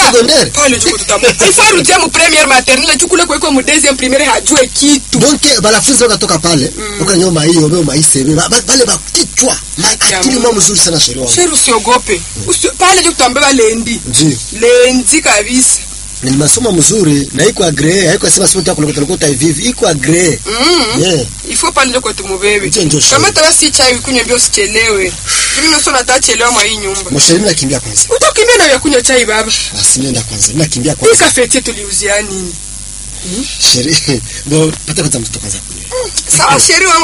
secondaire pale juko tutamu ifo arudia mu première maternelle chukule kweko mu deuxième primaire hajue kitu donc banafunzi wakatoka pale ukanyoma hiyo beo maisebe Ba- ba- bale bakichwa akili mwa mzuri sana sheria wangu sheri usiogope Usio, pale ndio tutambeba lendi ndio lendi kabisa ni masomo mzuri na iko agree haiko sema sema tukulokota lokota hivi hivi iko agree mm. yeah ifo pale ndio kwetu mubebe Ndio, ndio, sheri. kama tawasi chai kunywa mbio usichelewe mimi naso natachelewa mwa hii nyumba msheri mimi nakimbia kwanza utakimbia na vya kunywa chai baba basi mimi nenda kwanza mimi nakimbia hii kwanza kafeti tuliuzia nini sheri ndo pata kwanza mtoto kwanza kunywa sawa sheri wangu